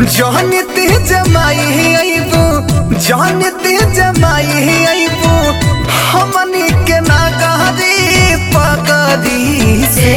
जानते जमाई अबू जानते जमाई अबू हमनी के नागरी पगरी से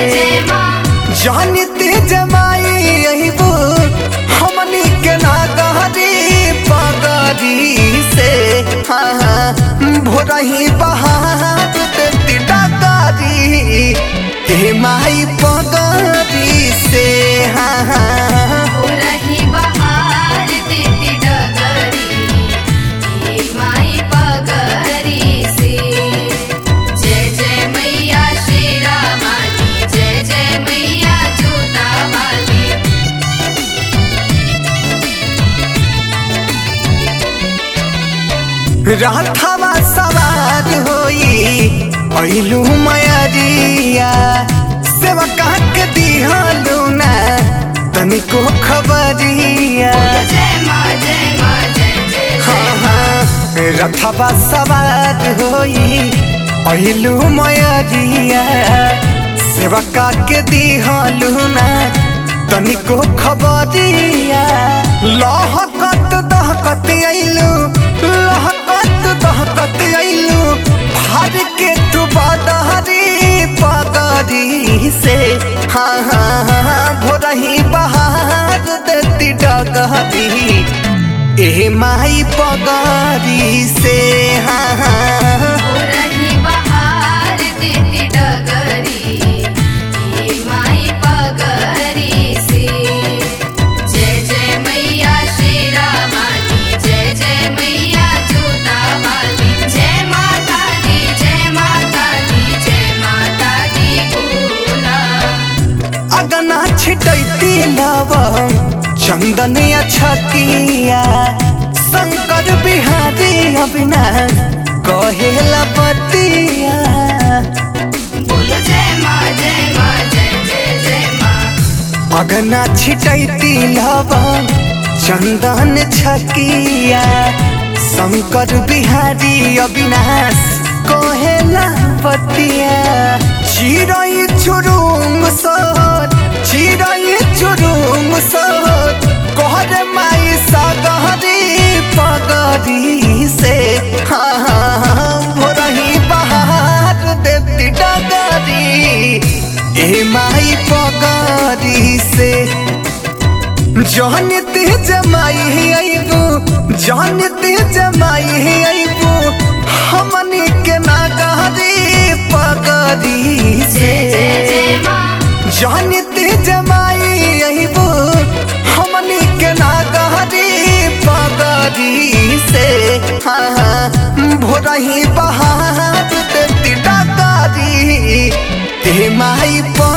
जानते जमाई अबू हमनी के नागरी पगरी से हाँ हाँ भोरही बहार देती डकारी हे माई पगरी से हाँ हाँ रही बहार देती डगरी हे माई पगरी से जय जय मैया शेरा वाली जय जय मैया जोता वाली राथावा सवार होई पहिलू मयरिया सेवा काक दिहलू ना तनिको खबरिया जय माँ जय माँ जय जय हाँ हाँ रथवा सवार होई पहिलू मयरिया सेवा काक दिहलू ना तनिको खबरिया लहकत दहकत अइलू लहकत दहकत अइलू भार के तू बदहरी पगरी से हाँ हाँ हाँ भोरही बहार देती डगरी ए माई पगरी से हाँ हाँ रही बहार देती डगरी हे माई पगरी से जय जय मैया शेरा वाली जय जय मैया जोता वाली जय माता दी जय माता दी जय माता दी बोला अगना छिटैती लवम चंदन छतिया शंकर बिहारी अबिना कहेला बतिया बोलो जय माँ जय माँ जय जय जय माँ अगना छिटैती लवम चंदन छकिया शंकर बिहारी अविनाश कहेला बतिया चिरई चुरुंग सर चिरई चुरुंग सर कहर माई सगहरी पगरी से हाँ हाँ हाँ भोरही बहार देती डगरी ए माई पगरी से जानते जमाई अबू जानते जमाई अबू हमनी के नागरी पगरी से जय जय माँ जानते जमाई अबू हमनी के नागरी पगरी से हाँ हाँ भोरही बहार देती डगरी हे माई प